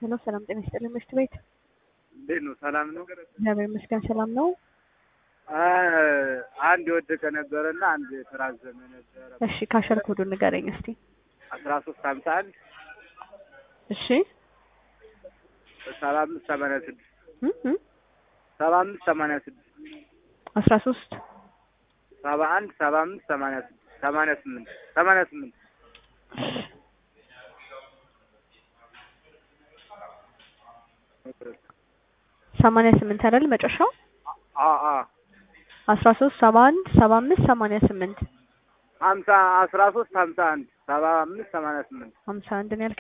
ሄሎ ሰላም ጤና ይስጥልኝ ምሽት ቤት እንዴት ነው? ሰላም ነው? እግዚአብሔር ይመስገን ሰላም ነው። አንድ የወደቀ ነበረና አንድ የተራዘመ ነበረ። እሺ ካሸር ኮዱን ንገረኝ እስቲ። አስራ ሶስት ሀምሳ አንድ እሺ ሰባ አምስት ሰማንያ ስድስት እም እም ሰባ አምስት ሰማንያ ስድስት አስራ ሶስት ሰባ አንድ ሰባ አምስት ሰማንያ ስድስት ሰማንያ ስምንት ሰማንያ ስምንት ሰማንያ ስምንት አይደል መጨረሻው? አ አ አስራ ሶስት ሰባ አንድ ሰባ አምስት ሰማንያ ስምንት ሀምሳ አስራ ሶስት ሀምሳ አንድ ሰባ አምስት ሰማንያ ስምንት ሀምሳ አንድ ነው ያልከኝ?